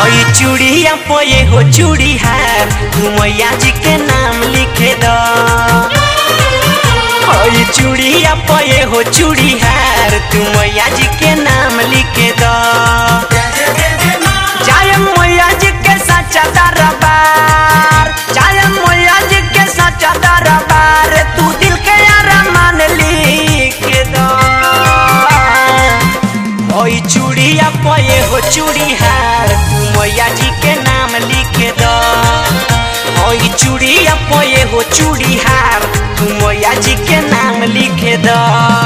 ओई चूड़िया पोए हो चूड़ी हार तू मैया जी के नाम लिखे द ओई चूड़िया पोए हो चूड़ी हार तू मैया जी के नाम लिखे द जय मैया जी के सच्चा दरबार जय मैया जी के सच्चा दरबार तू दिल के अरमान लिख द ओई चूड़िया पये हो चूड़ी हार तू मैया जी के नाम लिख द ओई चूड़िया पये हो चूड़ी हार तू मैया जी के नाम लिख द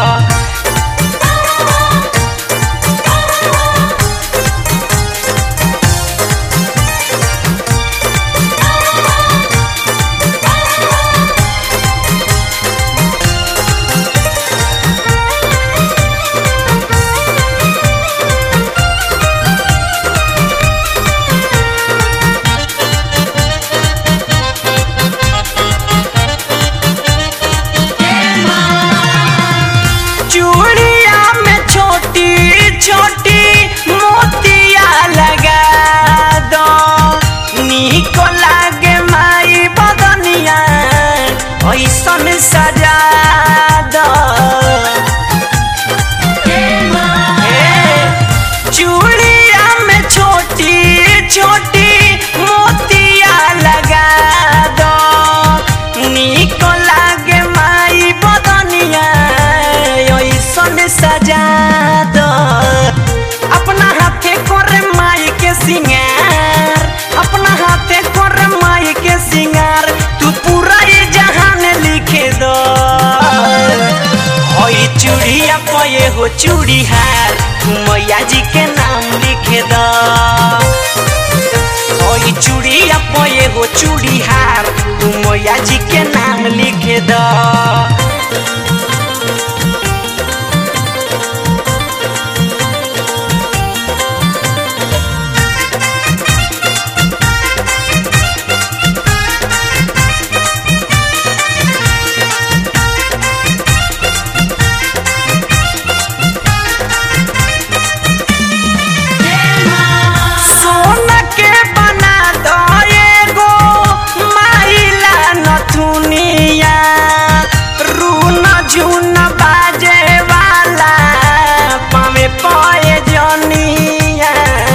चूड़िया में छोटी छोटी मोतिया लगा दो निको लागे माई बदनिया ऐसन सजा दो ए, चूड़िया में छोटी छोटी मोतिया लगा दो निको लागे माई बदनिया ऐसन सजा दो अपना हाथे करे माई के सिंगार अपना हाथे करे माई के सिंगार तू पूरा ये जहान लिखे दो ओई चूड़िया पये हो चूड़ी हार तू मैया जी के नाम लिखे दो ओई चूड़िया पये हो चूड़ी हार तू मैया जी के नाम लिखे दो सोना के बना दो एगो माइला नथुनिया रून झुन बाजे वाला पावे पए जनिया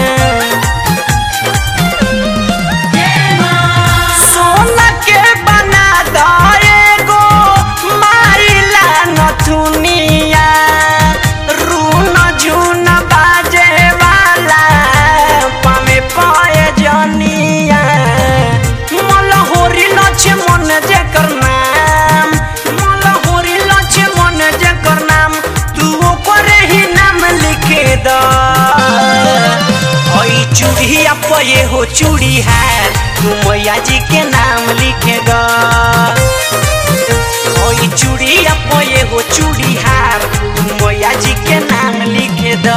सोना के बना दो एगो माइला नथुनिया रून झुन बाजे वाला पामे पए जनिया मलहोरी लछे मन जेकर नाम मलहोरी लछे मन जेकर नाम तू ओकरे ही नाम लिखे द ओई चूड़िया पये हो चूड़ी हार तू मैया जी के नाम लिखे द ओई चूड़िया पये हो चूड़ी हार तू मैया जी के नाम लिखे द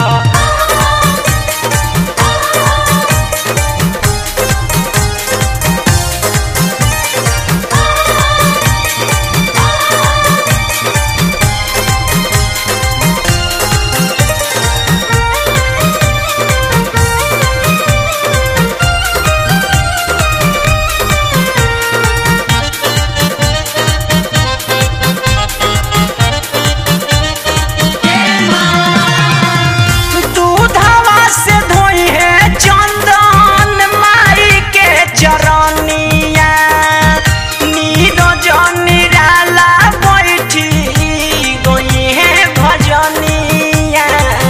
दूधवा से धोई है चंदन माई के चरनिया नीरो जनिराला बैठी गई है भजनिया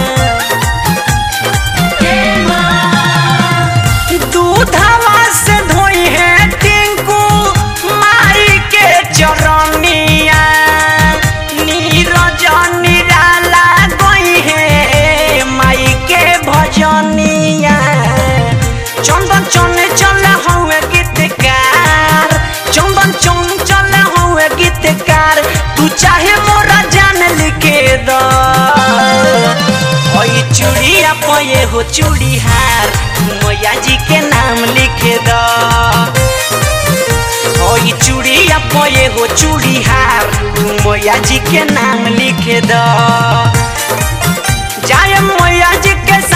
दूधवा से धोई है टिंकू माई के चरनिया नीरज निराला गई है माई के भजनिया चंदन चने चल हुए गीतकार चंदन चन चल हुए गीतकार तू चाहे मोरा जान लिखे दो ओई चूड़िया पये हो चूड़ी हार मैया जी के नाम लिखे दो ओई चूड़िया पये हो चूड़ी हार तू मैया जी के नाम लिखे द जाय मैया जी के